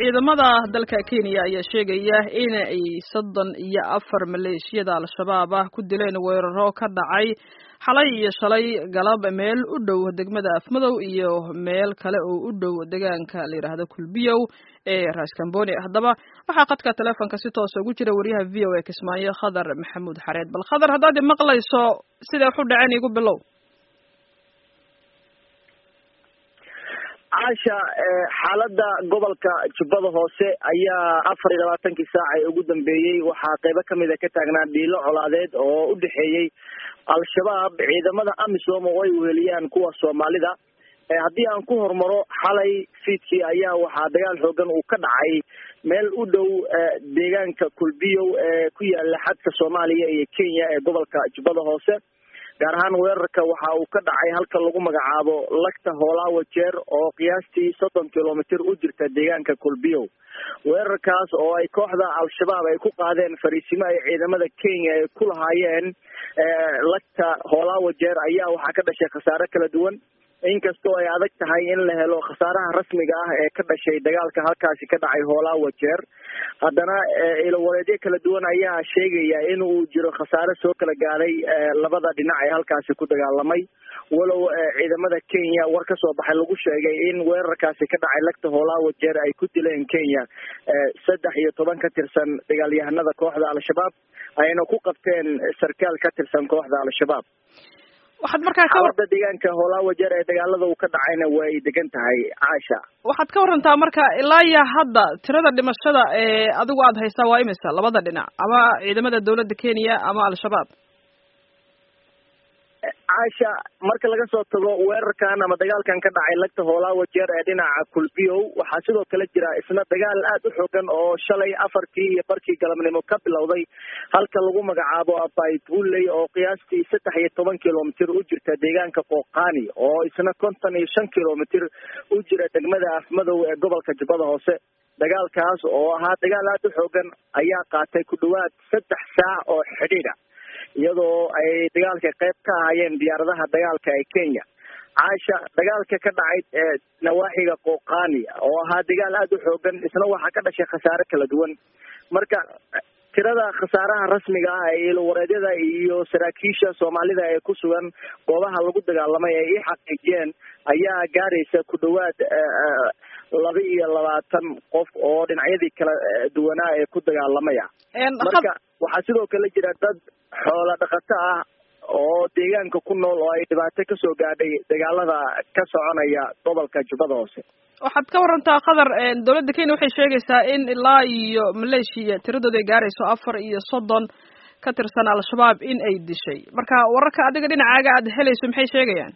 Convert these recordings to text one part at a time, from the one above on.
ciidamada dalka kenya ayaa sheegaya in ay soddon iyo afar maleeshiyada al-shabaab ah ku dileen weeraro ka dhacay xalay iyo shalay galab meel u dhow degmada afmadow iyo meel kale oo u dhow deegaanka la yidhaahdo kulbiyow ee raskamboni haddaba waxaa khadka teleefonka si toosa ugu jira wariyaha v o a kismaayo khadar maxamuud xareed bal khadar haddaad maqlayso siday wax u dhaceen igu bilow caasha xaalada gobolka jubbada hoose ayaa afar iyo labaatankii saac ee ugu dambeeyey waxaa qeybo kamida ka taagnaa dhiilo colaadeed oo u dhexeeyey al-shabaab ciidamada amisom oo ay weheliyaan kuwa soomaalida haddii aan ku hormaro xalay fiidkii ayaa waxaa dagaal xoogan uu ka dhacay meel u dhow deegaanka kulbiyow ee ku yaala xadka soomaaliya iyo kenya ee gobolka jubbada hoose gaar ahaan weerarka waxa uu ka dhacay halka lagu magacaabo lagta hoolaawa jeer oo qiyaastii soddon kilomitr u jirta deegaanka kulbiyow weerarkaas oo ay kooxda al-shabaab ay ku qaadeen fariisimo ay ciidamada kenya ay ku lahaayeen lagta hoolaawa jeer ayaa waxaa ka dhashay khasaare kala duwan inkastoo ay adag tahay in la helo khasaaraha rasmiga ah ee ka dhashay dagaalka halkaasi ka dhacay hoolaawa jeer haddana ilowareedyo kala duwan ayaa sheegaya in uu jiro khasaare soo kala gaaday labada dhinac ee halkaasi ku dagaalamay walow ciidamada kenya war ka soo baxay lagu sheegay in weerarkaasi ka dhacay lagta hoolaawa jeer ay ku dileen kenya saddex iyo toban ka tirsan dagaalyahanada kooxda al-shabaab ayna ku qabteen sarkaal ka tirsan kooxda al-shabaab waxaad markaa ka xaalada deegaanka hoolaawa jeer ee dagaalada uu ka dhacayna way degan tahay caasha waxaad ka warantaa marka ilaa iyo hadda tirada dhimashada ee adigu aada haystaa waa imisa labada dhinac ama ciidamada dawladda kenya ama al-shabaab caasha marka laga soo tago weerarkan ama dagaalkan ka dhacay lagta hoolaawa jeer ee dhinaca kulbiyow waxaa sidoo kale jira isna dagaal aada u xoogan oo shalay afarkii iyo barkii galabnimo ka bilowday halka lagu magacaabo abaytbulley oo qiyaastii saddex iyo toban kilomitr u jirta deegaanka qooqani oo isna konton iyo shan kilomitr u jira degmada afmadow ee gobolka jubbada hoose dagaalkaas oo ahaa dagaal aada u xoogan ayaa qaatay ku dhawaad saddex saac oo xidhiidha iyadoo ay dagaalka qayb ka ahaayeen diyaaradaha dagaalka ee kenya caasha dagaalka ka dhacay nawaaxiga qooqani oo ahaa dagaal aada u xoogan isna waxaa ka dhashay khasaare kala duwan marka tirada khasaaraha rasmiga ah ee ilowareedyada iyo saraakiisha soomaalida ee ku sugan goobaha lagu dagaalamay ay i xaqiijiyeen ayaa gaaraysa ku dhawaad laba iyo labaatan qof oo dhinacyadii kala duwanaa ee ku dagaalamaya marka waxaa sidoo kale jira dad xoola dhaqato ah oo deegaanka ku nool oo ay dhibaato kasoo gaadhay dagaalada ka soconaya gobolka jubbada hoose waxaad ka warantaa qatar dawladda kenya waxay sheegaysaa in ilaa iyo maleeshiya tiradooda ay gaarayso afar iyo soddon ka tirsan al-shabaab in ay dishay marka wararka adiga dhinacaaga aada helayso maxay sheegayaan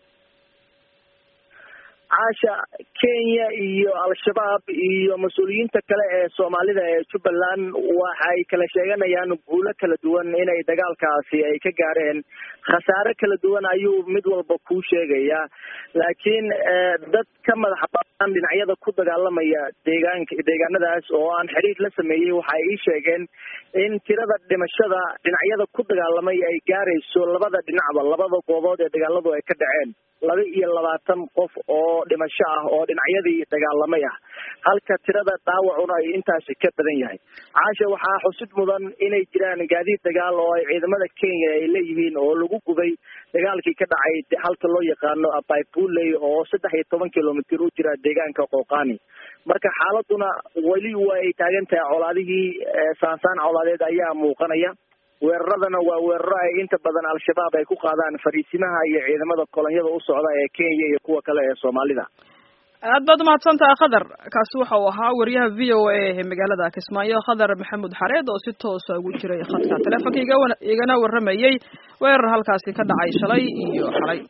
caasha kenya iyo al-shabaab iyo mas-uuliyiinta kale ee soomaalida ee jubbaland waxay kala sheeganayaan guulo kala duwan inay dagaalkaasi ay ka gaareen khasaare kala duwan ayuu mid walba kuu sheegayaa laakiin dad ka madax banaan dhinacyada ku dagaalamaya deegaanka deegaanadaas oo aan xidhiir la sameeyey waxay ii sheegeen in tirada dhimashada dhinacyada ku dagaalamay ay gaarayso labada dhinacba labada goobood ee dagaaladu ay ka dhaceen laba iyo labaatan qof oo dhimasho ah oo dhinacyadii dagaalamay ah halka tirada dhaawacuna ay intaasi ka badan yahay caasha waxaa xusid mudan inay jiraan gaadiid dagaal oo ay ciidamada kenya ay leeyihiin oo lagu gubay dagaalkii ka dhacay halka loo yaqaano abaybulley oo saddex iyo toban kilomitr u jira deegaanka qooqani marka xaaladuna weli way taagan tahay colaadihii saansaan colaadeed ayaa muuqanaya weeraradana waa weeraro ay inta badan al-shabaab ay ku qaadaan fariisimaha iyo ciidamada kolonyada u socda ee kenya iyo kuwa kale ee soomaalida aad baad umahadsantaha khadar kaasi waxa uu ahaa wariyaha v o a ee magaalada kismaayo khadar maxamuud xareed oo si toosa ugu jiray khadka teleefonka igana warramayey weerar halkaasi ka dhacay shalay iyo xalay